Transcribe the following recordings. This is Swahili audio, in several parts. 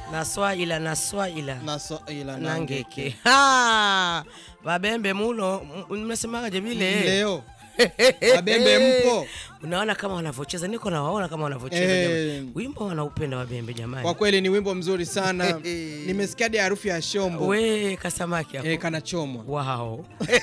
naswaila naswaila na so, ila nangeke Ha! babembe muno m- mmesemaje vile leo wabembe mpo unaona kama wanavyocheza niko nawaona kama wanavyocheza Eh. jamani. wimbo wanaupenda wabembe jamani kwa kweli ni wimbo mzuri sana nimesikia hadi harufu ya shombo we kasamaki hapo eh, kanachomwa wow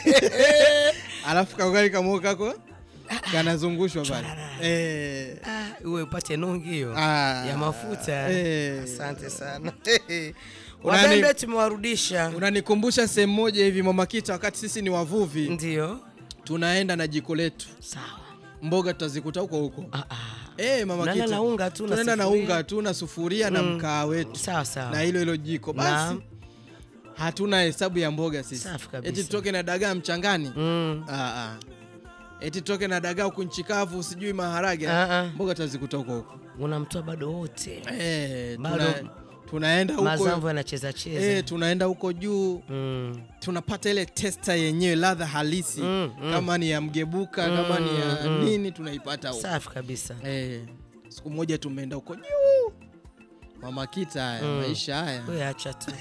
alafu kaugali kamuo kako kanazungushwa pale eh, Ah, uwe upate nungi hiyo Ah. ya mafuta Eh. asante sana Unani- wabembe tumewarudisha unanikumbusha sehemu moja hivi mamakita wakati sisi ni wavuvi ndio tunaenda na jiko letu sawa mboga tutazikuta huko huko ah, ah. Eh, mama Unaenda Kita. na unga tu na tunaenda na sufuria. unga tu na sufuria na mkaa wetu sawa sawa na hilo hilo jiko basi Naam. hatuna hesabu ya mboga sisi Safi kabisa. eti tutoke na dagaa mchangani mm. ah, ah. eti tutoke na dagaa huku nchi kavu sijui maharage Ah, ah. mboga tutazikuta huko huko unamtoa bado wote eh, Bado tuna, tunaenda mazamvu huko yanacheza cheza eh, tunaenda huko juu mm. tunapata ile testa yenyewe ladha halisi Mm, mm. kama ni ya mgebuka kama ni ya mm. nini tunaipata huko safi kabisa eh, siku moja tumeenda huko juu mama kita haya Mm. maisha haya we acha tu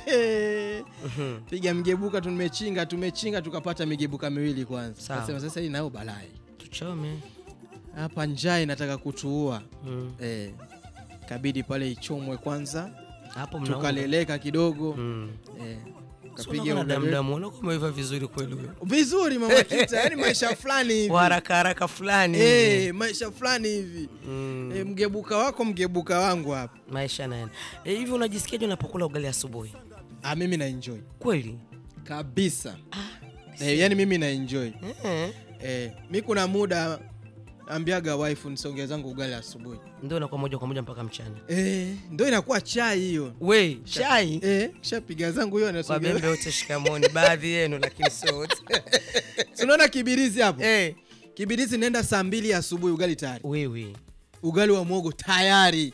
Mhm. piga mgebuka tumechinga tumechinga tukapata migebuka miwili kwanza Sawa. Nasema sasa hii nayo balai tuchome hapa njaa inataka kutuua mm. eh, kabidi pale ichomwe kwanza hapo mnaunga. tukaleleka kidogo mm. eh, So kapiga unakuwa na ugali. damdamu unakuwa umeiva vizuri kweli huyo vizuri mama kita yani maisha fulani hivi wa haraka haraka fulani eh, maisha fulani hivi mm. eh, mgebuka wako mgebuka wangu hapa maisha naenda Eh, hivi unajisikiaje unapokula ugali asubuhi ah, mimi na enjoy kweli kabisa eh, yani mimi na enjoy eh. eh, mi kuna muda ambiaga wife nisongea zangu ugali asubuhi ndio inakuwa moja kwa moja mpaka mchana eh, ndo inakuwa chai hiyo we chai eh, shapiga zangu hiyo nasongea wabembe wote shikamoni baadhi yenu lakini sio wote tunaona kibirizi hapo Eh, kibirizi naenda saa mbili asubuhi ugali tayari wewe ugali wa mwogo tayari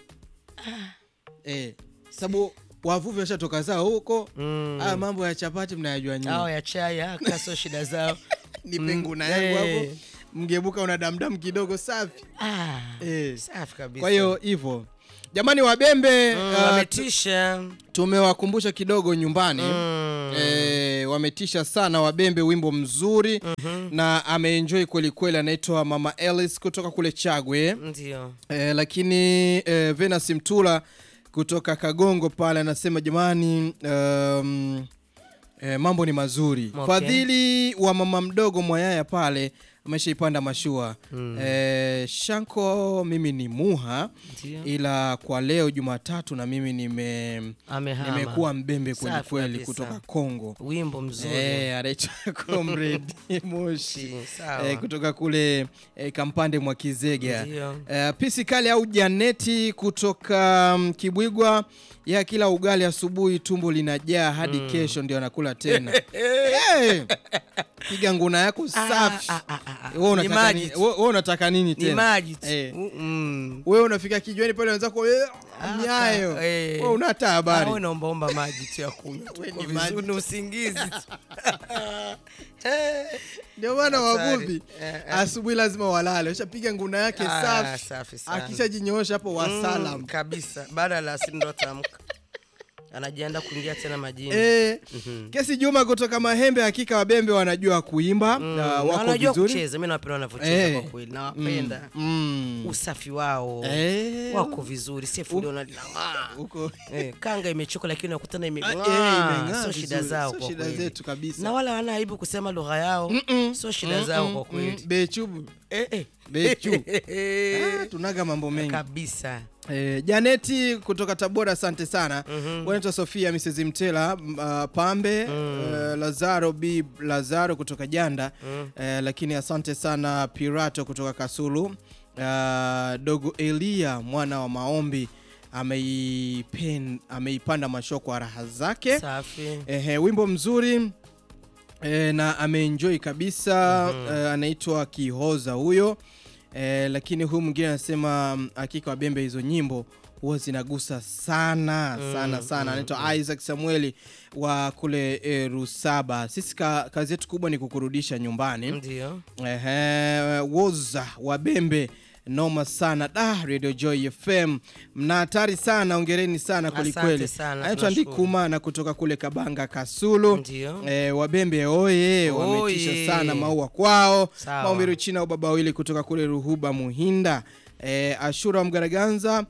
eh, sababu wavuvi washatoka zao huko Mm. haya mambo ya chapati mnayajua hao nyinyi ya chai aka sio shida zao ni Mm, penguna yangu eh. hapo mgebuka una damdamu kidogo safi ah, eh. safi kabisa kwa hiyo hivyo jamani wabembe Mm, uh, wametisha tumewakumbusha kidogo nyumbani Mm. Eh, wametisha sana wabembe wimbo mzuri na ameenjoy kwelikweli anaitwa mama Ellis kutoka kule chagwe ndio eh, lakini eh, Venus Mtula kutoka Kagongo pale anasema jamani, um, eh, mambo ni mazuri Okay. Fadhili wa mama mdogo Mwayaya pale ameshaipanda mashua Mm. eh, Shanko, mimi ni Muha Ndio. ila kwa leo Jumatatu na mimi nime amehama nimekuwa mbembe kweli Safi kweli kabisa. kutoka Kongo wimbo mzuri eh, anaitwa Comrade Moshi sawa eh, kutoka kule eh, Kampande mwa Kizega Ndio. eh, pisi kali au Janeti kutoka um, Kibwigwa ya kila ugali asubuhi tumbo linajaa hadi kesho ndio anakula tena hey, piga nguna yako safi ah, ah, ah, ah. Wewe Ni unataka maji nini- tu. wewe- wewe unataka nini ni tena maji tu. Eh. Mm, mm. wewe unafika kijiweni pale wenzako eh, Ah, nyayo ka- eh. wewe una hata Ah, habari wewe naombaomba maji tu ya kunywa tu. Wewe Uko ni maji vizuri, tu. ni usingizi tu. Eh. ndio maana Hatari. wavuvi Eh, eh. asubuhi lazima walale ushapiga nguna yake Ah, safi safi sana. akishajinyoosha hapo wasalam Mm, kabisa baada ya alasiri ndo ataamka anajiandaa kuingia tena majini Eh, kesi Juma kutoka Mahembe, hakika wabembe wanajua kuimba Mm, na na wako wanajua vizuri kucheza mi nawapenda wanavyocheza Eh. kwa kweli nawapenda mm. usafi wao Eh, wako vizuri sefuliona linang'aa huko eh, kanga imechoka lakini nakutana Ah, eh, imeng'aa imeng'aa sio shida vizuri. zao Sio kwa shida kweli zetu kabisa. na wala wana aibu kusema lugha yao sio shida zao kwa kweli bechubu Eh, eh. Bechu. ah, tunaga mambo mengi kabisa Eh, Janeti kutoka Tabora, asante sana. Wanaitwa Sofia Mrs Mtela m- uh, Pambe eh, Lazaro B Lazaro kutoka Janda eh, lakini asante sana Pirato kutoka Kasulu uh, dogo Elia mwana wa maombi ameipen, ameipanda mashua kwa raha zake safi Ehe, wimbo mzuri e, na ameenjoy kabisa e, anaitwa Kihoza huyo e, lakini huyu mwingine anasema mm, hakika wabembe hizo nyimbo huwa zinagusa sana sana sana. Anaitwa Isaac Samueli wa kule e, Rusaba. Sisi ka, kazi yetu kubwa ni kukurudisha nyumbani. ndio Ehe, woza wabembe noma sana da Radio Joy FM mna hatari sana, ongereni sana kwelikweli. Asante sana, Anaitwa tunashukuru. Ndikumana kutoka kule Kabanga Kasulu. Ndio. E, Wabembe oye, wametisha Oye. sana maua kwao. Sawa. Maumbiru China au baba wawili kutoka kule Ruhuba Muhinda. E, Ashura wa Mgaraganza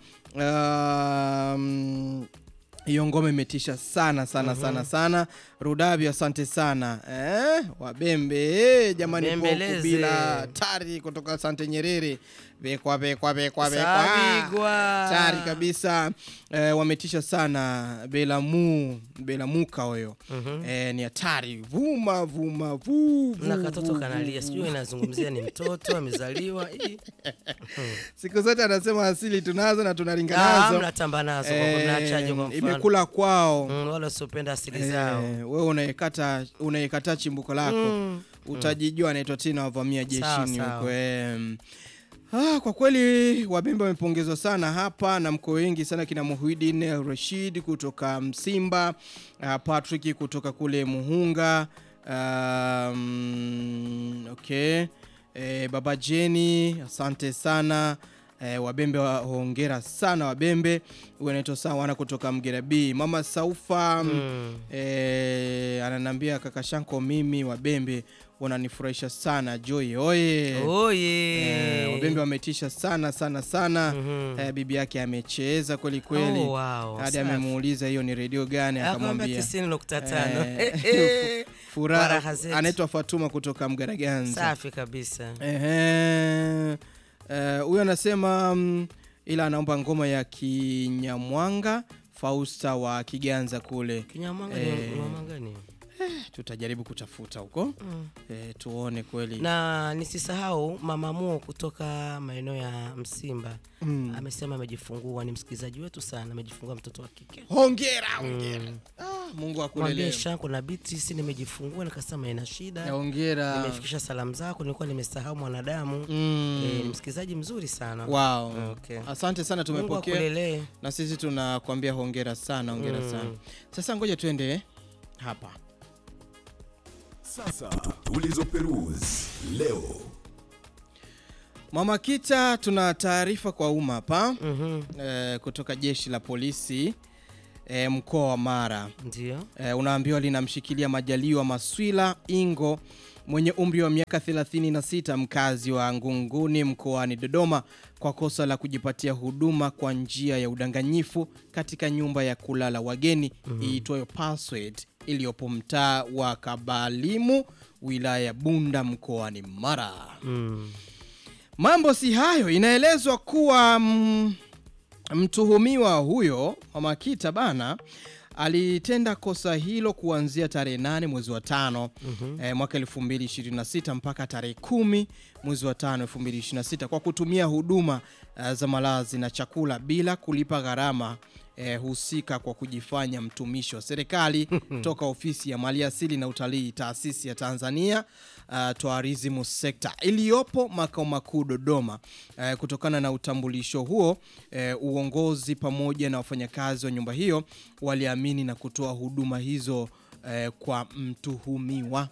um, hiyo ngoma imetisha sana sana sana sana. Rudabi, asante sana eh, Wabembe eh, jamani, poku Bembeleze. bila tari kutoka Asante Nyerere, bekwa bekwa bekwa bekwa Sabigwa. tari kabisa eh, wametisha sana. Belamu Belamuka huyo eh, ni hatari, vuma vuma vu, vu, na katoto vu, kanalia, vu, sijui inazungumzia ni mtoto amezaliwa. Ii. siku zote anasema asili tunazo na tunalinga Ah, nazo mnatamba nazo kwa kuwa mnaachaje kwa mfano? imekula kwao Mm, wala wasiopenda asili zao. Eh, wewe unaikata unaikata chimbuko lako Mm. utajijua anaitwa tena wavamia Sawa, jeshini sawa. huko em. Ah, kwa kweli Wabembe wamepongezwa sana hapa na mko wengi sana kina Muhidin Rashid kutoka Msimba, ah, Patrick kutoka kule Muhunga, um, okay. Eh, Baba Jeni asante sana eh, Wabembe wa- hongera sana Wabembe. Huyu anaitwa Sawana kutoka Mgera B. Mama Saufa Mm. eh, ananiambia kaka Shanko, mimi Wabembe wananifurahisha sana. Joy oye Oye. Eh, Wabembe wametisha sana sana sana. Mhm. Eh, bibi yake amecheza kweli kweli, Oh, wow, hadi safi. amemuuliza hiyo ni redio gani, Akamwambia akamwambia tisini nukta tano. Eh, furaha. Furaha zetu. Anaitwa Fatuma kutoka Mgaraganza. Safi kabisa. Ehe. Eh, huyo anasema mm, ila anaomba ngoma ya Kinyamwanga Fausta wa Kiganza kule. Kinyamwanga Eh. ni mama gani? Tutajaribu kutafuta huko Mm. eh, tuone kweli. na nisisahau mama Muo kutoka maeneo ya Msimba Mm. amesema amejifungua, ni msikilizaji wetu sana, amejifungua mtoto wa kike. Hongera, hongera. Ah, Mungu Mwambie akulelee. Shanko na biti, si nimejifungua, nikasema ina shida, Hongera. nimefikisha salamu zako, nilikuwa nimesahau mwanadamu. Mm. Eh, ni msikilizaji mzuri sana. Wow. Okay. Asante sana Mungu tumepokea akulelee. na sisi tunakwambia hongera sana, hongera Mm. sana. Sasa ngoja tuende hapa. Sasa tulizoperuzi leo. Mama Kita, tuna taarifa kwa umma hapa Mhm. eh, kutoka jeshi la polisi eh, mkoa wa Mara. Ndio. Eh, unaambiwa linamshikilia Majaliwa Maswila Ingo mwenye umri wa miaka 36 mkazi wa Ngunguni mkoani Dodoma kwa kosa la kujipatia huduma kwa njia ya udanganyifu katika nyumba ya kulala wageni iitwayo Password iliyopo mtaa wa Kabalimu wilaya ya Bunda mkoani Mara. Mm. Mambo si hayo, inaelezwa kuwa mm, mtuhumiwa huyo Mama Kita bana alitenda kosa hilo kuanzia tarehe 8 mwezi wa tano eh, mwaka 2026 mpaka tarehe kumi mwezi wa tano 2026 kwa kutumia huduma eh, za malazi na chakula bila kulipa gharama eh, husika kwa kujifanya mtumishi wa serikali toka ofisi ya maliasili na utalii taasisi ya Tanzania uh, Tourism Sector iliyopo makao makuu Dodoma. Eh, kutokana na utambulisho huo eh, uongozi pamoja na wafanyakazi wa nyumba hiyo waliamini na kutoa huduma hizo eh, kwa mtuhumiwa.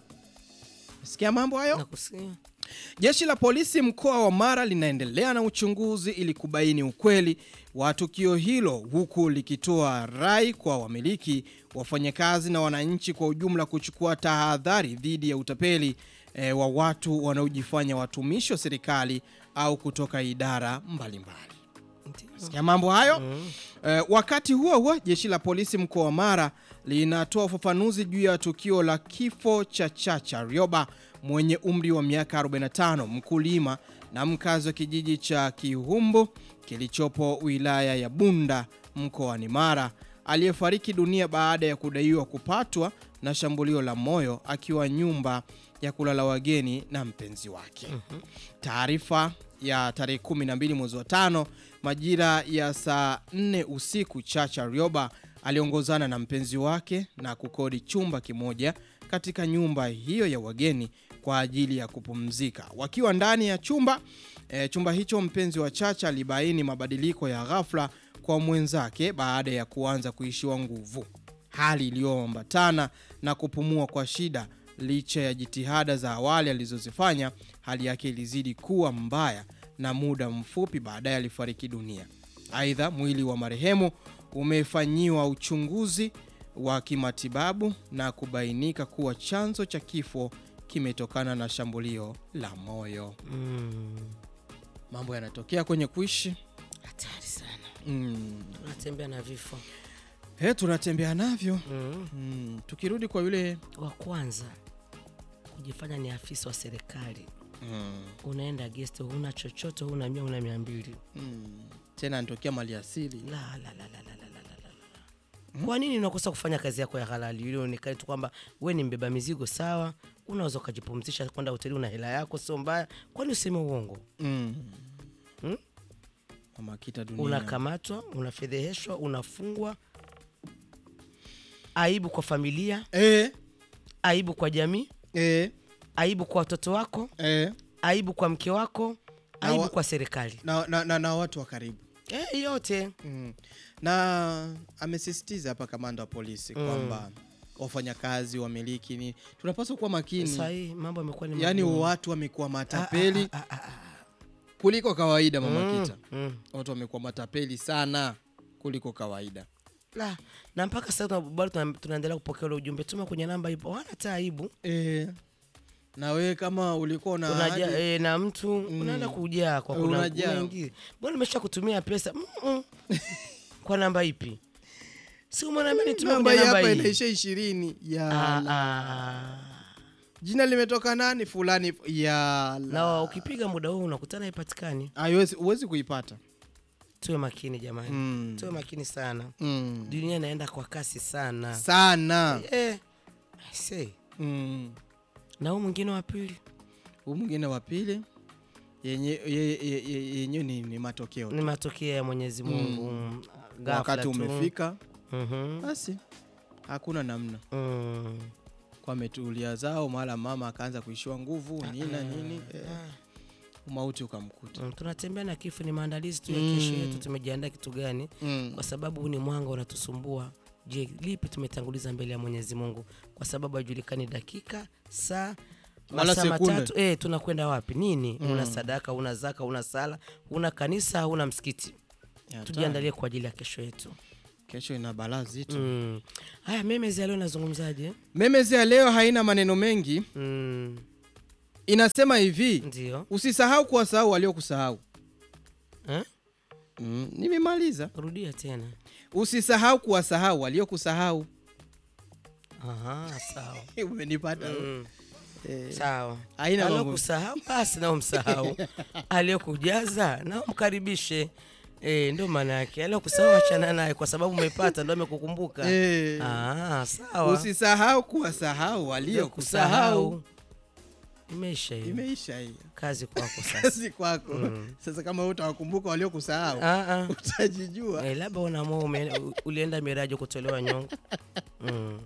Sikia mambo hayo. Nakusikia. Jeshi la polisi mkoa wa Mara linaendelea na uchunguzi ili kubaini ukweli wa tukio hilo huku likitoa rai kwa wamiliki, wafanyakazi na wananchi kwa ujumla kuchukua tahadhari dhidi ya utapeli eh, wa watu wanaojifanya watumishi wa serikali au kutoka idara mbalimbali. Ndio. Sikia mambo hayo. Eh, wakati huo huo, jeshi la polisi mkoa wa Mara linatoa ufafanuzi juu ya tukio la kifo cha Chacha Rioba mwenye umri wa miaka 45, mkulima na mkazi wa kijiji cha Kihumbu kilichopo wilaya ya Bunda mkoani Mara, aliyefariki dunia baada ya kudaiwa kupatwa na shambulio la moyo akiwa nyumba ya kulala wageni na mpenzi wake. Taarifa ya tarehe 12 mwezi wa tano majira ya saa 4 usiku, Chacha Rioba aliongozana na mpenzi wake na kukodi chumba kimoja katika nyumba hiyo ya wageni kwa ajili ya kupumzika. Wakiwa ndani ya chumba e, chumba hicho, mpenzi wa Chacha alibaini mabadiliko ya ghafla kwa mwenzake baada ya kuanza kuishiwa nguvu, hali iliyoambatana na kupumua kwa shida. Licha ya jitihada za awali alizozifanya, hali yake ilizidi kuwa mbaya na muda mfupi baadaye alifariki dunia. Aidha, mwili wa marehemu umefanyiwa uchunguzi wa kimatibabu na kubainika kuwa chanzo cha kifo kimetokana na shambulio la moyo. Mm. Mambo yanatokea kwenye kuishi. Hatari sana. Mm. Unatembea na vifo. He, tunatembea navyo. Mm. Mm. Tukirudi kwa yule Wa kwanza kujifanya ni afisa wa serikali, mm. unaenda guest, huna chochote, huna mia, huna mia mbili. Mm. tena anatokea mali asili. La, la, la, la, la, la, la, la, la, la. Kwa nini unakosa kufanya kazi yako ya halali ili onekane tu kwamba we ni mbeba mizigo? Sawa, unaweza ukajipumzisha kwenda hoteli, una hela yako, sio mbaya. Kwani useme uongo? Mm. Mm? Mama kita dunia. Unakamatwa, unafedheheshwa, unafungwa, aibu kwa familia, Eh, aibu kwa jamii, eh, aibu kwa watoto wako, eh. aibu kwa mke wako, Na aibu wa- kwa serikali Na, na, na, na watu wa karibu eh, yote mm. na amesisitiza hapa kamanda wa polisi Mm. kwamba wafanyakazi wamiliki ni tunapaswa kuwa makini sahii mambo yamekuwa ni yaani magumu. watu wamekuwa matapeli Ah, ah, ah, ah. kuliko kawaida mama Mm, kita mm. watu wamekuwa matapeli sana kuliko kawaida La, na mpaka sasa tuna- bado tuna- tunaendelea kupokea ule ujumbe, tuma kwenye namba ipo, wana hata aibu e, na wewe kama ulikuwa na unaja ahadi- e, na mtu unaenda kujaa kwa kuna Unajaa. unaingia. Mbona nimesha kutumia pesa Mm-mm. kwa namba ipi? Si umeona nitumie namba kwenye hii namba hapa hii? inaisha ishirini ya Ah, la. ah. jina limetoka nani fulani ya Na ukipiga muda huu unakutana haipatikani. haiwezi huwezi kuipata Tuwe makini jamani, mm. tuwe makini sana. Mm. Dunia inaenda kwa kasi sana sana eh. I say. mm. Na huu mwingine wa pili huu mwingine wa pili yenye ye- ye- ye- yenyewe ni, ni matokeo ni tu. matokeo ya Mwenyezi Mungu mm. ghafla wakati tu. umefika Mhm. basi hakuna namna Mm. kwa ametulia zao mara mama akaanza kuishiwa nguvu nini na nini eh, umauti ukamkuta Mm, tunatembea na kifo, ni maandalizi tu ya kesho yetu. Tumejiandaa kitu gani? mm. Kwa sababu huu ni mwanga unatusumbua. Je, lipi tumetanguliza mbele ya Mwenyezi Mungu? Kwa sababu haijulikani dakika, saa, Wala masaa sekunde. matatu. Eh, tunakwenda wapi? Nini? Una sadaka, una zaka, una sala, una kanisa, una msikiti. Ya, Tujiandalie kwa ajili ya kesho yetu. kesho ina balaa zito Mm. Haya, memezi ya leo nazungumzaje? memezi ya leo haina maneno mengi Mm. inasema hivi Ndio. usisahau kuwasahau waliokusahau Eh? mm. nimemaliza Rudia tena. usisahau kuwasahau waliokusahau Aha, sawa. umenipata Mm. eh, Sawa. Haina mambo. Aliokusahau basi nao msahau, aliyokujaza nao mkaribishe. E, ndo maana yake aliokusahau achana naye, kwa sababu umepata ndo amekukumbuka. eh, Ah, sawa. usisahau kuwasahau waliokusahau Imeisha hiyo imeisha hiyo kazi kwako sasa. kazi kwako sasa kama wewe utawakumbuka waliokusahau Ah, ah. utajijua Eh, labda unaamua ume- u- ulienda miraji kutolewa nyongo. Mm.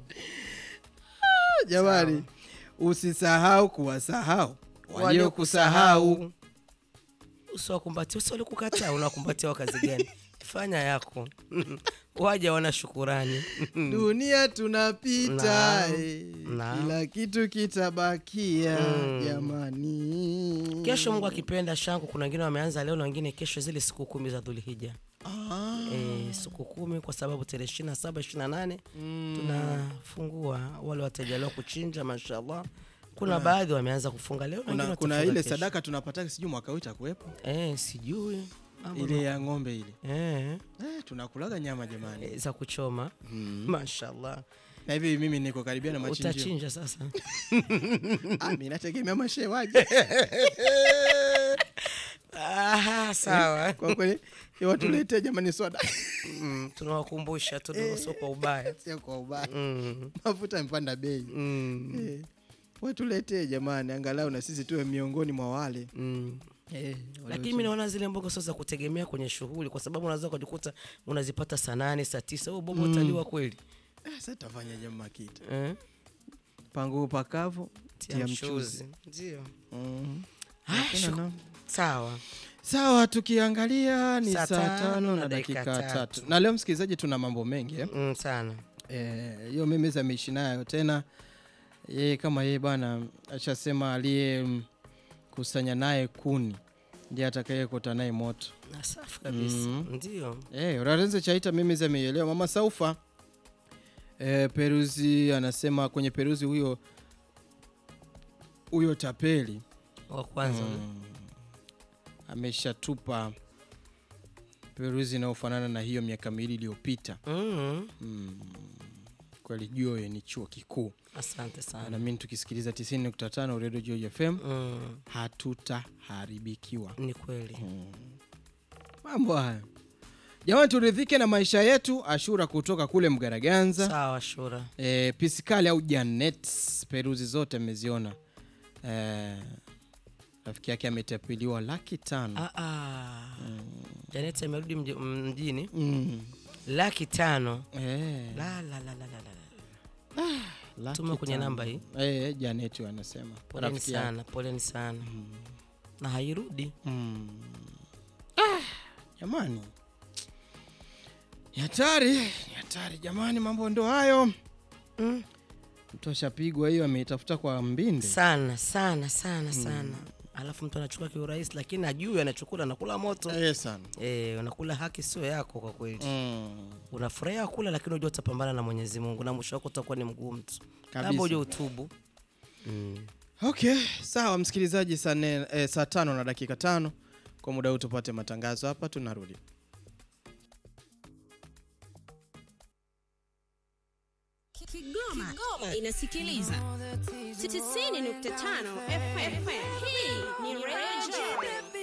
jamani usisahau kuwasahau waliokusahau usiwakumbatia usi walikukataa unawakumbatia wa kazi gani fanya yako waja wana shukurani dunia tunapita Naam. eh, Naam. kila kitu kitabakia Mm. jamani kesho mungu akipenda shangu kuna wengine wameanza leo na wengine kesho zile siku kumi za dhulhija ah. e, siku kumi kwa sababu tarehe ishiri na saba ishiri na nane mm. tunafungua wale watajaliwa kuchinja mashallah kuna baadhi wameanza kufunga leo na wengine kuna, kuna watafunga ile kesho. sadaka tunapata sijui mwaka huu itakuwepo e, sijui Mambo ile ya ng'ombe ile eh, eh, tunakulaga nyama jamani eh, za kuchoma mashallah na hivi mimi niko karibia na machinjio utachinja sasa ah, mi nategemea mashe waje Aha, sawa kwa kweli watuletee jamani soda mm, tunawakumbusha tu ndio sio kwa ubaya sio kwa ubaya mm, mafuta yamepanda bei mm, eh, watuletee jamani angalau na sisi tuwe miongoni mwa wale mm. eh, lakini mi naona zile mboga sio za kutegemea kwenye shughuli kwa sababu unaweza ukajikuta unazipata saa nane saa tisa huo bobo utaliwa kweli Ah, sasa tafanya jamaa kita eh? pangu pakavu tia tia mchuzi mchuzi ndio mm. Haya, Hakuna shuku- namna. sawa sawa tukiangalia ni Saa saa tano tano na na dakika dakika tatu. tatu na leo msikilizaji tuna mambo mengi eh? mm, sana Eh, hiyo mimi ameishi nayo tena yeye kama yeye bwana ashasema aliye mm, kusanya naye kuni ndiye atakayekota naye moto Na safi kabisa ndio Eh, Urarenze Chaita mimi zemeielewa. Mama Saufa eh, Peruzi anasema kwenye Peruzi huyo huyo tapeli wa kwanza ameshatupa Peruzi inayofanana na hiyo miaka miwili iliyopita. mm. Kweli Joy ni chuo kikuu, asante sana na mimi tukisikiliza 90.5 Radio Joy FM mm. hatutaharibikiwa. ni kweli Mambo haya jamani, turidhike na maisha yetu. Ashura kutoka kule Mgaraganza. sawa shura e, pisikali au janet peruzi zote ameziona e, rafiki yake ametapiliwa laki tano Ah, ah. Janet amerudi mji- mjini mm. laki tano e, la, la, la, la, la, la. laki Tuma kwenye tano. namba hii. e, janet huyo anasema poleni rafiki yake. sana poleni sana na hairudi mm. ah, jamani ni hatari ni hatari jamani mambo ndo hayo mm. mtu ashapigwa hiyo ameitafuta kwa mbinde sana sana sana sana alafu mtu anachukua kiurahisi lakini ajui anachukula anakula moto e, sana e, unakula haki sio yako kwa kweli mm. unafurahia kula lakini unajua utapambana na mwenyezi mungu na mwisho wako utakuwa ni mgumu tu Kabisa. labda uje utubu mm. okay sawa msikilizaji saa nne- eh, saa tano na dakika tano kwa muda huu tupate matangazo hapa tunarudi Kigoma, inasikiliza 90.5 FM. Hii ni Radio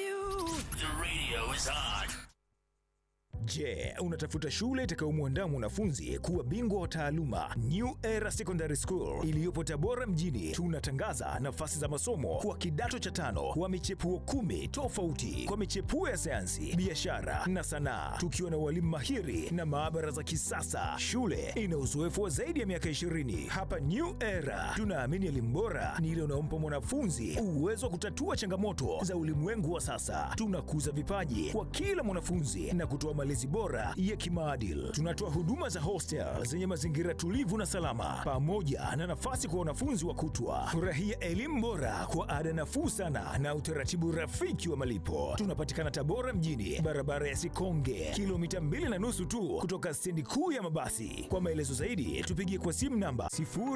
Je, unatafuta shule itakayomwandaa mwanafunzi kuwa bingwa wa taaluma? New Era Secondary School iliyopo Tabora mjini, tunatangaza nafasi za masomo kwa kidato cha tano wa michepuo kumi tofauti kwa michepuo ya sayansi, biashara na sanaa, tukiwa na walimu mahiri na maabara za kisasa. Shule ina uzoefu wa zaidi ya miaka 20. Hapa New Era tunaamini elimu bora ni ile unaompa mwanafunzi uwezo wa kutatua changamoto za ulimwengu wa sasa. Tunakuza vipaji kwa kila mwanafunzi na kutoa malezi bora ya kimaadili. Tunatoa huduma za hostel zenye mazingira tulivu na salama, pamoja na nafasi kwa wanafunzi wa kutwa. Furahia elimu bora kwa ada nafuu sana na utaratibu rafiki wa malipo. Tunapatikana Tabora mjini, barabara ya Sikonge, kilomita mbili na nusu tu kutoka stendi kuu ya mabasi. Kwa maelezo zaidi, tupigie kwa simu namba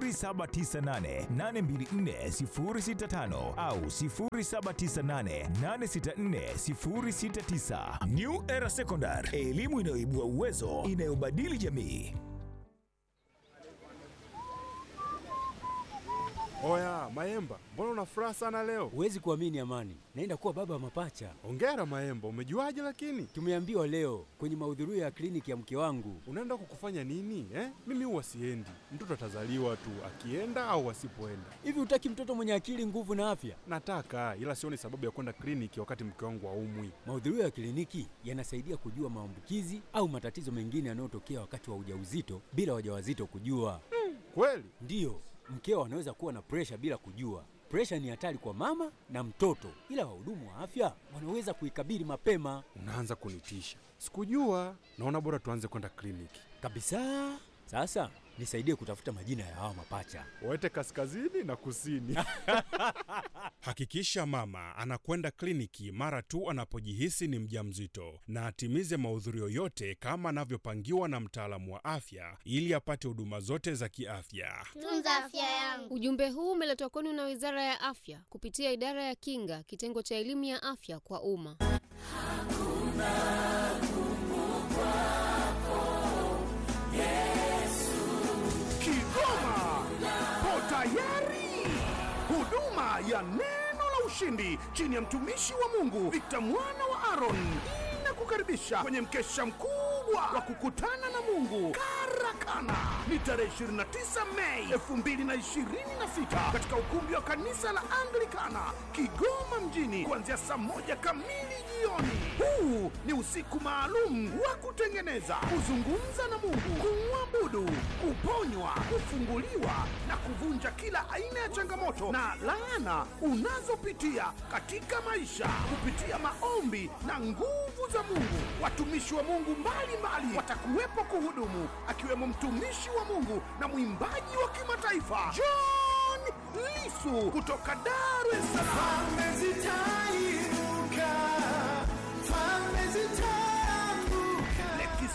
0798824065 au 0798864069. New Era Secondary, elimu inayoibua uwezo, inayobadili jamii. Oya, Maemba, mbona una furaha sana leo? Huwezi kuamini Amani, naenda kuwa baba wa mapacha. Hongera Maemba, umejuaje lakini? Tumeambiwa leo kwenye mahudhurio ya kliniki ya mke wangu. Unaenda kukufanya nini eh? Mimi huwa siendi, mtoto atazaliwa tu akienda au asipoenda. Hivi hutaki mtoto mwenye akili, nguvu na afya? Nataka ila sioni sababu ya kwenda kliniki wakati mke wangu haumwi. Mahudhurio ya kliniki yanasaidia kujua maambukizi au matatizo mengine yanayotokea wakati wa ujauzito bila wajawazito kujua. Kweli? Ndiyo, mkeo anaweza kuwa na presha bila kujua. Presha ni hatari kwa mama na mtoto, ila wahudumu wa afya wanaweza kuikabili mapema Unaanza kunitisha. Sikujua. Naona bora tuanze kwenda kliniki. kabisa. Sasa nisaidie kutafuta majina ya hawa mapacha. Waete kaskazini na kusini. Hakikisha mama anakwenda kliniki mara tu anapojihisi ni mjamzito na atimize mahudhurio yote kama anavyopangiwa na mtaalamu wa afya ili apate huduma zote za kiafya. Tunza afya yangu. Ujumbe huu umeletwa kwenu na Wizara ya Afya kupitia Idara ya Kinga, kitengo cha elimu ya afya kwa umma. Kigoma po tayari. Huduma ya neno la ushindi chini ya mtumishi wa Mungu Victor mwana wa Aaron inakukaribisha kwenye mkesha mkubwa wa kukutana na Mungu Karakana. Ni tarehe 29 Mei 2026 katika ukumbi wa kanisa la Anglikana Kigoma mjini kuanzia saa moja kamili jioni. Huu ni usiku maalum wa kutengeneza, kuzungumza na Mungu, kumwabudu, kuponywa, kufunguliwa na kuvunja kila aina ya changamoto na laana unazopitia katika maisha kupitia maombi na nguvu za Mungu. Watumishi wa Mungu mbalimbali watakuwepo kuhudumu, akiwemo mtumishi wa Mungu na mwimbaji wa kimataifa John Lisu kutoka Dar es Salaam.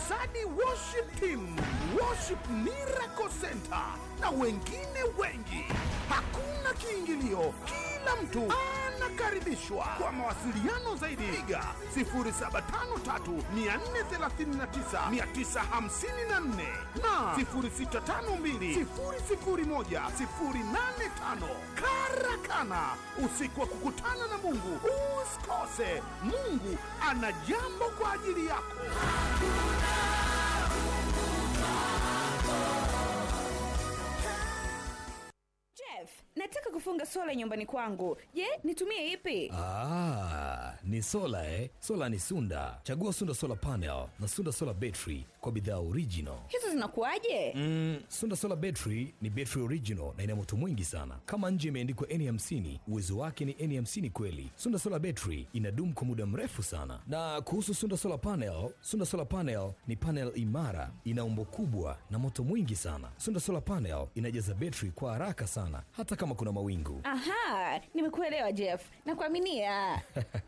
Sadi Worship Team, Worship Miracle Center na wengine wengi. Hakuna kiingilio, kila mtu anakaribishwa. Kwa mawasiliano zaidi, piga 0753 439 954 na 0652 001 085. Karakana, usiku wa kukutana na Mungu. Usikose, Mungu ana jambo kwa ajili yako. Jeff, nataka kufunga sola nyumbani kwangu. Je, nitumie ipi? Ah, ni sola eh? Sola ni Sunda. Chagua Sunda Solar Panel na Sunda Solar Battery kwa bidhaa original. Hizo zinakuwaje? Mm, Sunda Solar Battery ni battery original na ina moto mwingi sana. Kama nje imeandikwa N50, uwezo wake ni N50 kweli. Sunda Solar Battery inadumu kwa muda mrefu sana. Na kuhusu Sunda Solar Panel, Sunda Solar Panel ni panel imara, ina umbo kubwa na moto mwingi sana. Sunda Solar Panel inajaza battery kwa haraka sana hata kama kuna mawingu. Aha, nimekuelewa Jeff. Nakuaminia.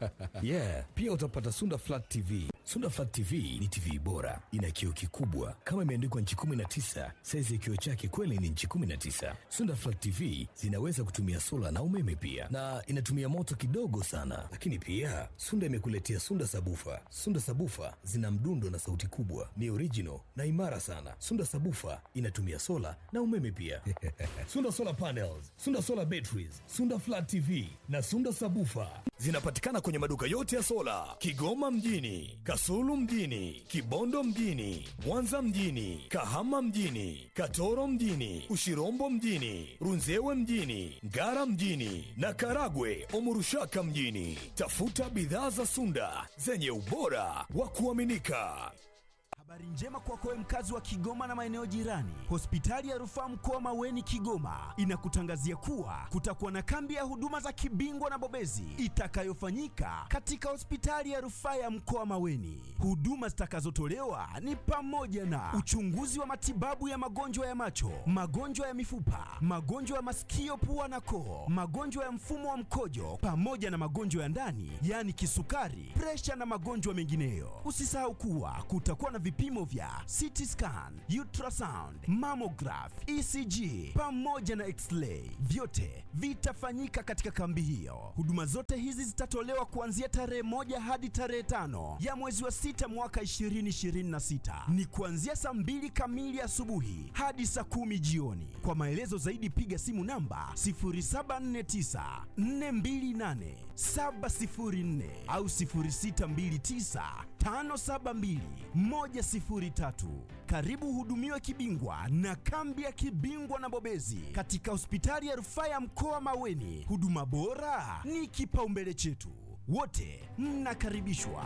yeah, pia utapata Sunda Flat TV. Sunda Flat TV ni TV bora, ina kioo kikubwa kama imeandikwa nchi 19. Saizi ya kioo chake kweli ni nchi 19. Sunda Flat TV zinaweza kutumia sola na umeme pia, na inatumia moto kidogo sana. Lakini pia Sunda imekuletea Sunda Sabufa. Sunda Sabufa zina mdundo na sauti kubwa, ni original na imara sana. Sunda Sabufa inatumia sola na umeme pia. Sunda Solar Panels, Sunda Solar Batteries, Sunda Flat TV na Sunda Sabufa zinapatikana kwenye maduka yote ya sola Kigoma mjini, Kasulu mjini, Kibondo mjini, Mwanza mjini, Kahama mjini, Katoro mjini, Ushirombo mjini, Runzewe mjini, Ngara mjini na Karagwe Omurushaka mjini. Tafuta bidhaa za Sunda zenye ubora wa kuaminika. Habari njema kwako wewe mkazi wa Kigoma na maeneo jirani. Hospitali ya Rufaa Mkoa Maweni Kigoma inakutangazia kuwa kutakuwa na kambi ya huduma za kibingwa na bobezi itakayofanyika katika hospitali ya Rufaa ya Mkoa Maweni. Huduma zitakazotolewa ni pamoja na uchunguzi wa matibabu ya magonjwa ya macho, magonjwa ya mifupa, magonjwa ya masikio, pua na koo, magonjwa ya mfumo wa mkojo pamoja na magonjwa ya ndani, yaani kisukari, presha na magonjwa mengineyo. Usisahau kuwa kutakuwa na vipimo vya CT scan, ultrasound, mammograph, ECG pamoja na x-ray. Vyote vitafanyika katika kambi hiyo. Huduma zote hizi zitatolewa kuanzia tarehe moja hadi tarehe tano ya mwezi wa sita mwaka 2026. Ni kuanzia saa mbili kamili asubuhi hadi saa kumi jioni. Kwa maelezo zaidi piga simu namba 0749 428 704 au 0629 572 103. Karibu hudumiwe kibingwa na kambi ya kibingwa na bobezi katika hospitali ya rufaa ya mkoa Maweni. Huduma bora ni kipaumbele chetu, wote mnakaribishwa.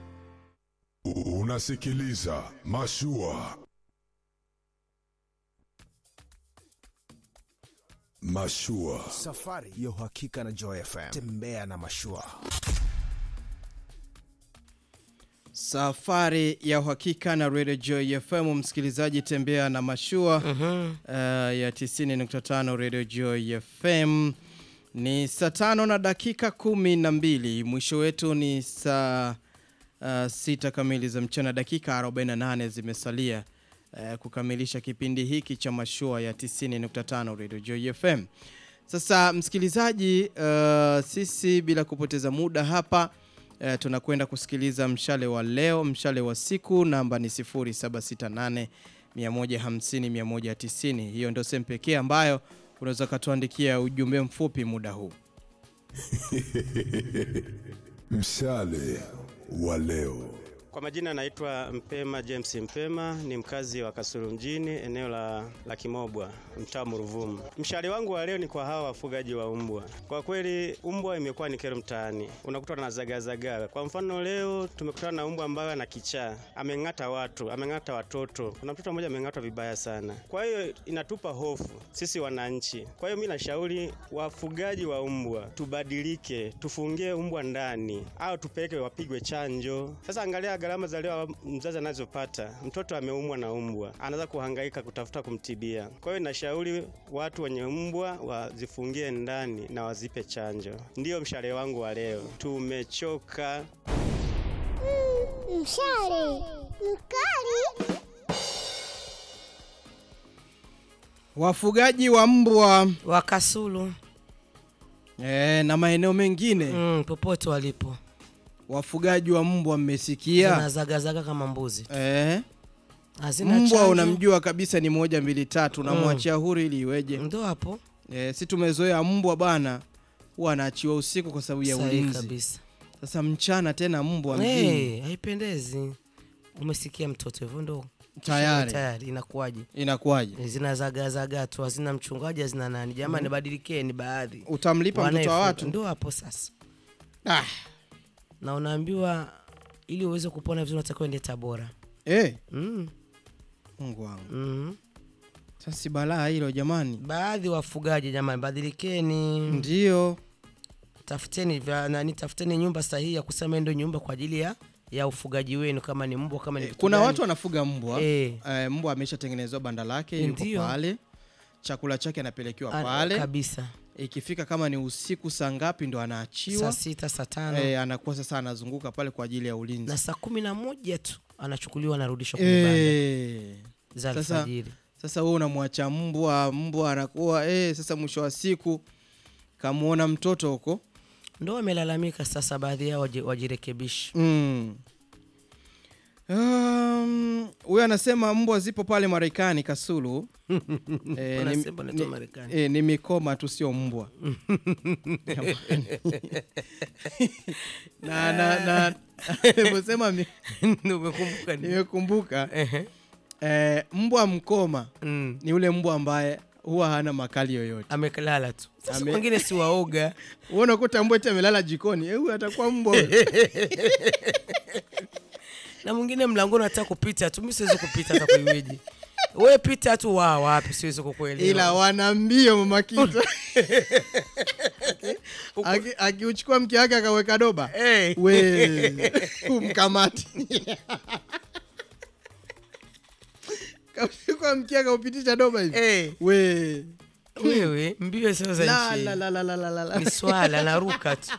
Unasikiliza Mashua. Mashua. Safari ya uhakika na Joy FM. Tembea na mashua. Safari ya uhakika na Radio Joy FM, msikilizaji, tembea na mashua uh, ya 90.5 Radio Joy FM. Ni saa tano na dakika kumi na mbili. Mwisho wetu ni saa uh, sita kamili za mchana, dakika 48 zimesalia uh, kukamilisha kipindi hiki cha mashua ya 90.5 Radio Joy FM. Sasa msikilizaji, uh, sisi bila kupoteza muda hapa uh, tunakwenda kusikiliza mshale wa leo, mshale wa siku namba ni 0768 150 190. Hiyo ndio sehemu pekee ambayo unaweza ukatuandikia ujumbe mfupi muda huu. Mshale wa leo. Kwa majina naitwa Mpema James Mpema, ni mkazi wa Kasulu mjini, eneo la, la Kimobwa, mtaa Muruvumu. Mshale wangu wa leo ni kwa hawa wafugaji wa mbwa. Kwa kweli mbwa imekuwa ni kero mtaani, unakuta wanazagazagaa. Kwa mfano leo tumekutana na mbwa ambaye ana kichaa, ameng'ata watu, ameng'ata watoto. Kuna mtoto mmoja ameng'atwa vibaya sana. Kwa hiyo inatupa hofu sisi wananchi. Kwa hiyo mimi nashauri wafugaji wa mbwa tubadilike, tufungie mbwa ndani au tupeleke wapigwe chanjo. Sasa angalia gharama za leo mzazi anazopata. Mtoto ameumwa na mbwa, anaanza kuhangaika kutafuta kumtibia. Kwa hiyo nashauri watu wenye mbwa wazifungie ndani na wazipe chanjo. Ndiyo mshale wangu wa leo. Tumechoka. Mshale Mkali. Wafugaji wa mbwa wa Kasulu e, na maeneo mengine mm, popote walipo wafugaji wa mbwa mmesikia zinazagazaga kama mbuzi tu. e, Hazina mbwa chanjo. unamjua kabisa ni moja mbili tatu unamwachia huru ili iweje ndo hapo e, si tumezoea mbwa bana huwa anaachiwa usiku kwa sababu ya Sahihi ulinzi kabisa. sasa mchana tena mbwa mjini hey, haipendezi umesikia mtoto hivyo ndo Tayari. tayari inakuwaje inakuwaje zinazagazaga tu hazina mchungaji hazina nani jamani Mhm. badilikeni baadhi Utamlipa mtoto wa Wanayefuga. watu? ndo hapo sasa ah. na unaambiwa ili uweze kupona vizuri unatakiwa ende tabora e, mm. mungu wangu mm. sasa si balaa hilo jamani baadhi wafugaji jamani badilikeni ndio tafuteni vya nani tafuteni nyumba sahihi ya kusema ndo nyumba kwa ajili ya ya ufugaji wenu kama ni mbwa kama ni kitu kuna gani. watu wanafuga mbwa Eh. eh, mbwa ameshatengenezewa banda lake yuko Ndio. pale chakula chake anapelekewa Ah, pale kabisa. ikifika kama ni usiku saa ngapi ndo anaachiwa saa sita saa tano eh, anakuwa sasa anazunguka pale kwa ajili ya ulinzi na saa kumi na moja tu anachukuliwa anarudishwa kwenye banda eh, za sasa alfajiri sasa wewe unamwacha mbwa mbwa anakuwa eh, sasa mwisho wa siku kamuona mtoto huko ndo wamelalamika sasa baadhi yao waji- wajirekebishe Mm. Um, huyo anasema mbwa zipo pale Marekani Kasulu. Eh, ni- Wanasema wanatoa ni- Marekani. eh, ni mikoma tu sio mbwa. na na na niliposema mi- Umekumbuka nini? nimekumbuka eh, mbwa mkoma ni ule mbwa ambaye huwa hana makali yoyote amelala tu sasa Ame- wengine si waoga Wewe unakuta mbwa eti amelala jikoni eh, huyu atakuwa mbwa huyu. na mwingine mlangoni anataka kupita tu mi siwezi kupita hata kuiweje we pita tu wa wapi siwezi kukuelewa ila wana mbio mama kita Aki- akiuchukua mke wake akaweka doba we umkamati kauchukua mke akaupitisha doba hivi we wewe mbio sio za La, nchi la, la, la, la, la, la, la. ni swala naruka tu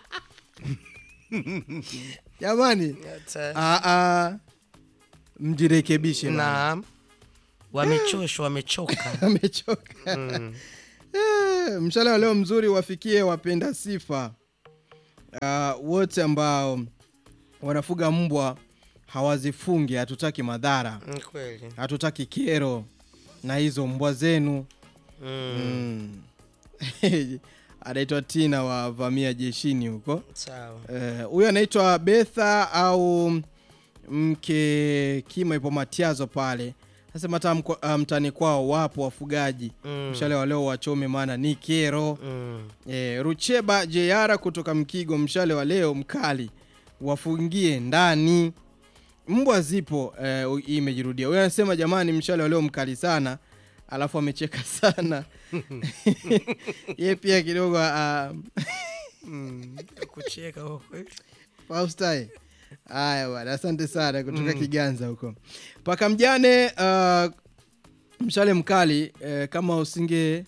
jamani Hata- ah, ah, mjirekebishe bana. naam wamechoshwa wamechoka amechoka Mm. Eh, mshale wa leo mzuri wafikie wapenda sifa uh, wote ambao wanafuga mbwa hawazifungi hatutaki madhara Ni kweli hatutaki kero na hizo mbwa zenu Mm. Mm. anaitwa tina wa vamia jeshini huko sawa Eh, huyo anaitwa betha au mke kima ipo matiazo pale nasema hata mko- ah, mtani kwao wapo wafugaji Mm. mshale wa leo wachome maana ni kero Mm. eh, rucheba jeyara kutoka mkigo mshale wa leo mkali wafungie ndani mbwa zipo eh, u- hii imejirudia huyo anasema jamani mshale wa leo mkali sana alafu amecheka sana ye pia kidogo uh, Mm. kucheka kwa kweli Faustai. Haya bwana, asante sana kutoka Mm. Kiganza huko. Paka mjane uh, mshale mkali uh, kama usinge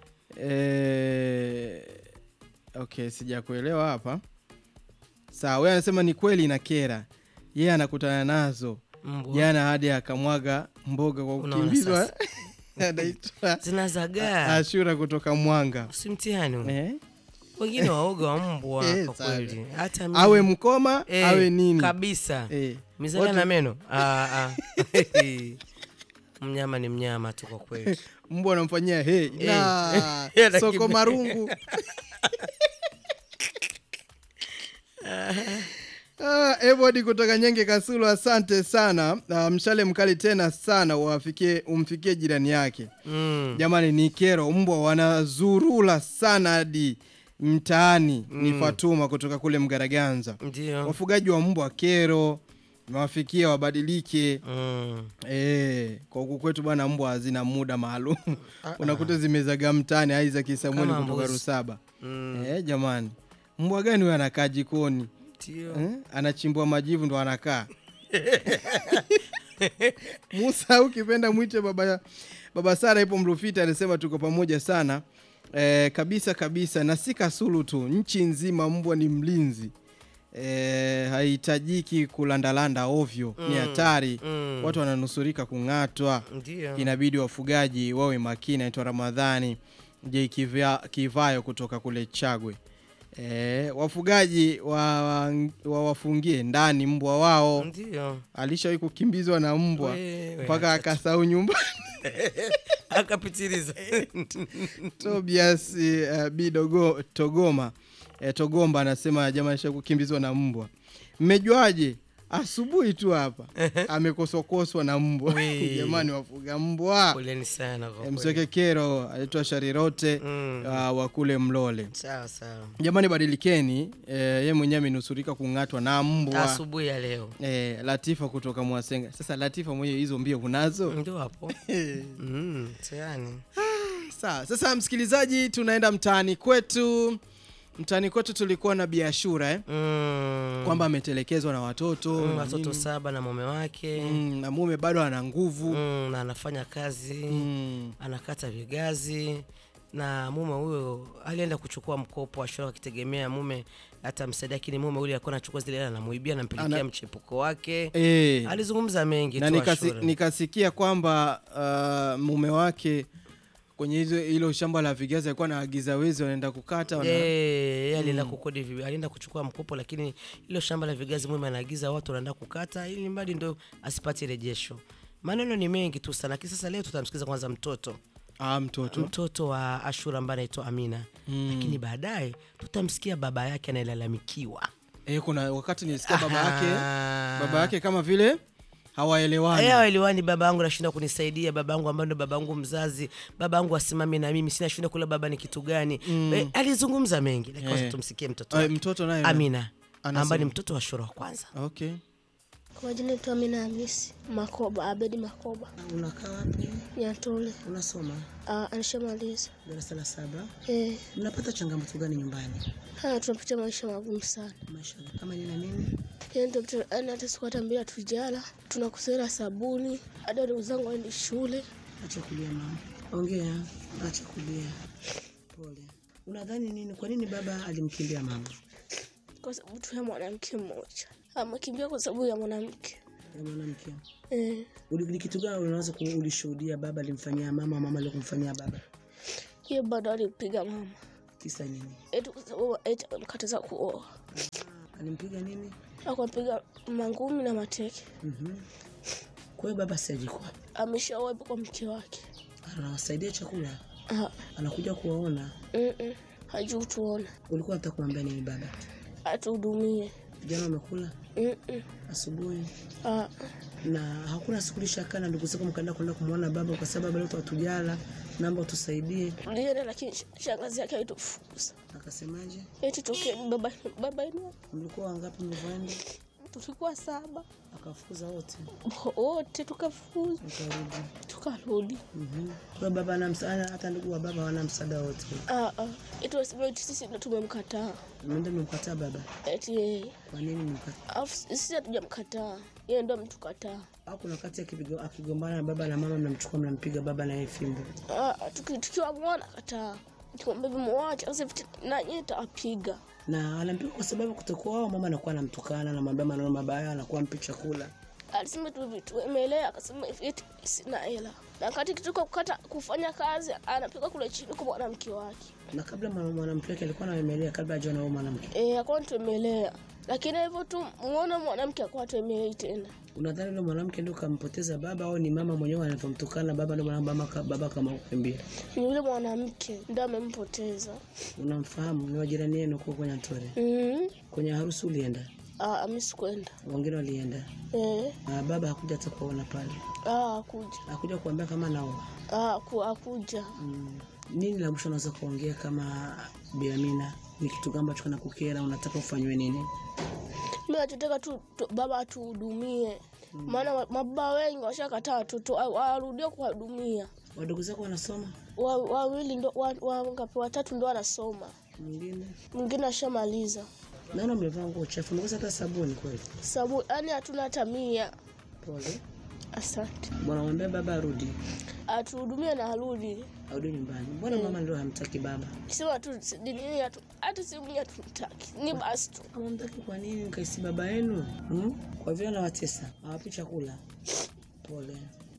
uh, okay, sijakuelewa hapa. Sawa, wewe anasema ni kweli na kera. Yeye anakutana nazo. Mbwa. Jana hadi akamwaga mboga kwa Unaona kukimbizwa. sasa. Anaitwa zinazagaa Ashura kutoka Mwanga. si mtihani huu. Eh? wengine waoga wa mbwa Eh, kwa sana. kweli hata mimi- Awe mkoma, Eh, awe nini. kabisa Eh. mizaga Wote- na meno Ah, ah. mnyama ni mnyama tu kwa kweli mbwa anamfanyia hey, Eh. na Anakimbia. soko marungu Ah, Evod kutoka Nyenge Kasulu, asante sana. Ah, mshale mkali tena sana wafikie, umfikie jirani yake Mm. jamani, ni kero, mbwa wanazurula sana hadi mtaani. Ni Mm. Fatuma kutoka kule Mgaraganza. Ndio. Wafugaji wa mbwa kero, wafikie wabadilike. Mm. Eh, kwa huku kwetu bwana, mbwa hazina muda maalum Ah, unakuta zimezaga mtaani. Isaac Samuel Kama kutoka mbuzi. Rusaba. Mm. Eh, jamani, mbwa gani huyo anakaa jikoni Ndio. eh? Anachimbua majivu ndo anakaa Musa, ukipenda mwite baba, baba Sara ipo Mrufita, anasema tuko pamoja sana eh, kabisa kabisa, na si Kasulu tu, nchi nzima mbwa ni mlinzi e, haihitajiki kulandalanda ovyo ni Mm, hatari mm. watu wananusurika kung'atwa Ndio. inabidi wafugaji wawe makini naitwa ramadhani j Kivya- kivayo kutoka kule chagwe e, wafugaji wa- wawafungie ndani mbwa wao Ndio. alishawahi kukimbizwa na mbwa Wewe, mpaka akasahau nyumbani akapitiliza Tobias uh, Bidogo Togoma eh, Togomba anasema jamani, sha kukimbizwa na mbwa. Mmejuaje? Asubuhi tu hapa amekoswakoswa na mbwa. Wee. Jamani, wafuga mbwa. poleni sana kwa Eh, kweli. Msweke kero anaitwa Sharirote Mm. uh, wa kule Mlole. sawa sawa Jamani, badilikeni. Eh, ye mwenyewe amenusurika kung'atwa na mbwa asubuhi ya leo eh, Latifa kutoka Mwasenga. Sasa Latifa mwenyewe hizo mbio unazo? ndio hapo mm, tayani Sawa, sasa msikilizaji, tunaenda mtaani kwetu. Mtaani kwetu tulikuwa na biashura eh? mm. kwamba ametelekezwa na watoto mm, na watoto nini. saba na mume wake mm, na mume bado ana nguvu mm, na anafanya kazi mm. anakata vigazi na mume huyo alienda kuchukua mkopo ashura akitegemea mume atamsaidia lakini mume ule alikuwa anachukua zile hela anamuibia anampelekea Ana- mchepuko wake Eh. alizungumza mengi na tu nikasi, Ashura. nikasikia kwamba uh, mume wake kwenye hizo hilo shamba la vigazi alikuwa anaagiza wezi wanaenda kukata wana... Eh, yeye alienda Mm. kukodi vi- alienda kuchukua mkopo lakini ilo shamba la vigazi mume anaagiza watu wanaenda kukata ili mradi ndo asipate rejesho maneno ni mengi tu sana lakini sasa leo tutamsikiza kwanza mtoto ah, mtoto mtoto wa ashura ambaye anaitwa amina Mm. lakini baadaye tutamsikia baba yake anayelalamikiwa eh, kuna wakati nilisikia baba Aha. yake baba yake kama vile hawaelewani Aya, waliwani baba yangu nashinda kunisaidia baba yangu ambaye ndo baba yangu mzazi baba yangu asimame na mimi sina shinda kula baba ni kitu gani Mm. Eh, alizungumza mengi lakini kwanza Eh. tumsikie mtoto Eh, wake. mtoto naye amina anasema. ambaye ni mtoto wa shura wa kwanza okay Kwa majina naitwa Amina Hamisi Makoba, Abedi Makoba. unakaa wapi Nyatole. unasoma Uh, anishamaliza. darasa la saba Eh, mnapata changamoto gani nyumbani haya tunapitia maisha magumu sana. maisha kama nini na nini Yaani ndio mtu- yaani hata siku hata mbili tujala, tunakusera sabuni, hata ndugu zangu waendi shule. acha kulia mama ongea acha kulia pole unadhani nini kwa nini baba alimkimbia mama Kwa sababu tu ya mwanamke mmoja. Amekimbia kwa sababu ya mwanamke. ya mwanamke Eh, Uli- ni kitu gani unaweza ku- ulishuhudia baba alimfanyia mama mama alikumfanyia baba hiyo bado alipiga mama. kisa nini Eti kwa sababu eti amemkataza kuoa. alimpiga nini Akampiga mangumi na mateke. Mhm. kwa hiyo baba siajikwa Ameshaoa kwa mke wake. anawasaidia chakula Ah, anakuja kuwaona mm hajui tuona. ulikuwa nataka kumwambia nini baba Atuhudumie. jana umekula Mm-mm. asubuhi Ah, na hakuna siku lishakaa na ndugu zako mkaenda kwenda kumwona baba kwa sababu baba leo hatujala naomba utusaidie tulienda lakini sh- shangazi yake alitufukuza. akasemaje Eti tokeni baba baba yenu. mlikuwa wangapi mlivyoenda Tulikuwa saba. akafukuza wote Wote tukafukuza. ukarudi Tukarudi. Mhm. kwa hiyo baba ana msaada hata ndugu wa baba wana msaada wote Ah ah. Eti wasema eti sisi ndo tumemkataa. mnaenda mmemkataa baba Eti yeye. kwa nini mmemkataa Alafu sisi hatujamkataa. Yeye ndo ametukataa. au kuna wakati akipigo- akigombana na baba na mama mnamchukua mnampiga baba na yeye fimbo Ah, ah, tuki- tukiwa mwana kataa. Tukimwambia mwache sasa na yeye tapiga. na anampiga kwa sababu kutokuwa wao mama anakuwa anamtukana anamwambia maneno mabaya anakuwa mpi chakula Alisema tu vitu emelea, akasema hivi eti sina hela. Na wakati kitoka kukata kufanya kazi anapiga kule chini kwa mwanamke wake. na kabla mwana- mwanamke wake alikuwa anaemelea kabla ajaona huyo mwanamke Eh, akawa tuemelea. Lakini hivyo tu muona mwanamke akawa tuemelei tena. unadhani yule mwanamke ndio kampoteza baba au ni mama mwenyewe anavyomtukana baba ndio maana mama ka- baba kama kukimbia Ni yule mwanamke ndio amempoteza. unamfahamu ni wajirani yenu huko kwenye Ntore Mhm. kwenye harusi ulienda Ah, mimi sikwenda. wengine walienda Eh, na baba hakuja hata kuwaona pale ah, akuja. hakuja kuambia kama naoa Ah, ku, akuja. mm. nini la mwisho unaweza kuongea kama Biamina ni kitu gani ambacho kinakukera unataka ufanywe nini Mimi nachotaka tu, tu baba atuhudumie. Maana wa- mababa wengi washakataa watoto wa- warudie kuwahudumia. wadogo zako wanasoma Wa- Wawili ndo wa, wa, ngapi watatu ndo wanasoma. mwingine Mwingine ashamaliza. naona mlivaa nguo chafu mkosa hata sabuni kweli Sababu yani hatuna hata mia. pole Asante. Bwana mwambie baba arudi, Atuhudumie na arudi. arudi nyumbani. Mbona mama ndio hamtaki baba? Sema tu si- nini hatu hata simu yenyewe hatumtaki. Ni basi tu. Hamtaki kwa nini? Mkaisi baba yenu hmm? Kwa vile anawatesa, hawapi chakula. Pole.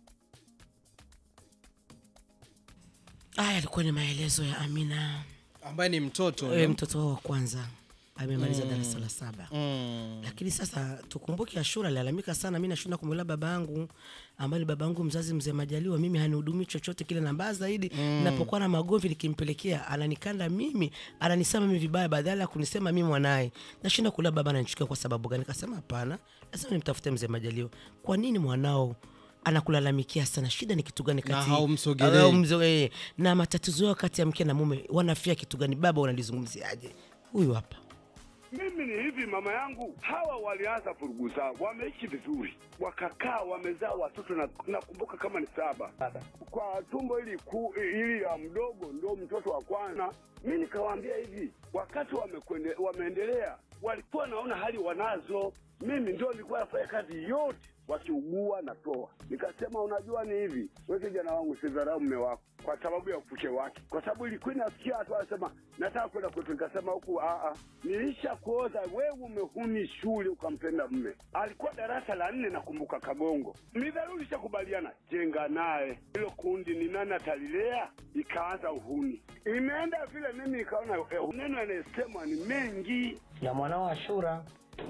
Haya alikuwa ni maelezo ya Amina ambaye ni mtoto e, no? mtoto wao wa kwanza amemaliza Mm. darasa la saba Mm. lakini sasa tukumbuke Ashura alilalamika sana, mi nashinda kumwelewa baba yangu ambaye ni baba yangu mzazi mzee Majaliwa, mimi hanihudumii chochote kile, na mbaya zaidi Mm. napokuwa na magomvi nikimpelekea ananikanda mimi, ananisema mimi vibaya, badala ya kunisema mimi mwanaye. Nashinda kuelewa baba ananichukia kwa sababu gani? Kasema hapana, lazima nimtafute mzee Majaliwa. Kwa nini mwanao anakulalamikia sana? Shida ni kitu gani Na kati haumsogelei. haumzo- eh, na matatizo yao kati ya mke na mume wanafia kitu gani? Baba unalizungumziaje? Huyu hapa Mimi ni hivi, mama yangu, hawa walianza vurugu zao, wameishi vizuri, wakakaa, wamezaa watoto na nakumbuka kama ni saba kwa tumbo ili ku, ili ya mdogo ndo mtoto wa kwanza. Mi nikawaambia hivi, wakati wamekwende, wameendelea, walikuwa naona hali wanazo, mimi ndio nilikuwa nafanya kazi yote wakiugua natoa. Nikasema unajua ni hivi, we kijana wangu, sidharau mme wako kwa sababu ya ufuke wake, kwa sababu ilikuwa inasikia watu wanasema nataka kwenda kwetu. Nikasema huku aa, nilisha kuoza wewe, umehuni shule ukampenda mme. Alikuwa darasa la nne, nakumbuka Kagongo. Midharuri ishakubaliana jenga naye, hilo kundi ni nani atalilea, ikaanza uhuni. Imeenda vile, mimi nikaona eh, neno yanayesemwa ni mengi Ya mwanao Ashura.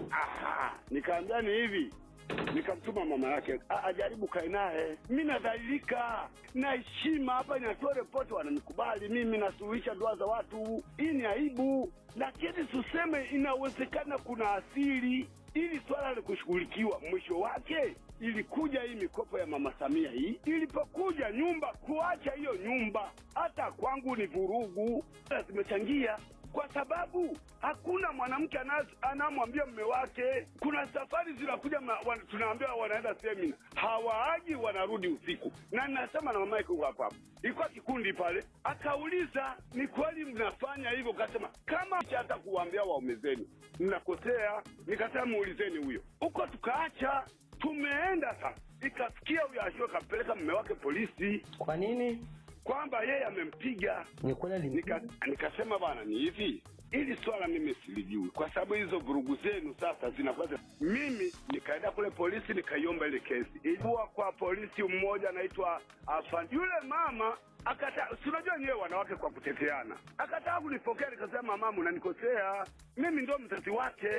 Aha, nikaambia ni hivi, nikamtuma mama yake "A- ajaribu kae naye. Mi nadhalilika na heshima hapa, inatoa ripoti, wananikubali mimi, nasuluhisha ndoa za watu. Hii ni aibu, lakini tuseme inawezekana kuna asili ili swala la kushughulikiwa. Mwisho wake ilikuja hii mikopo ya mama Samia hii, ilipokuja nyumba, kuacha hiyo nyumba, hata kwangu ni vurugu, zimechangia kwa sababu hakuna mwanamke ana- anamwambia mme wake. Kuna safari zinakuja, ma- wan- tunaambiwa wanaenda semina, hawaaji, wanarudi usiku. Na ninasema na mama yake huko hapo hapo, ilikuwa kikundi pale, akauliza ni kweli mnafanya hivyo? Kasema kama hata kuwaambia waume zenu mnakosea. Nikasema muulizeni huyo huko, tukaacha tumeenda sasa, ikafikia huyo Ashura kapeleka mme wake polisi. Kwa nini? Kwamba yeye amempiga. Ni kweli Nika, nikasema bwana, ni hivi ili swala mimi silijui, kwa sababu hizo vurugu zenu sasa zinakuwa za- mimi nikaenda kule polisi nikaiomba ile kesi, ilikuwa kwa polisi mmoja anaitwa Afan. Yule mama akata, si unajua nyewe wanawake kwa kuteteana, akataka kunipokea, nikasema mama, unanikosea, mimi ndo mzazi wake.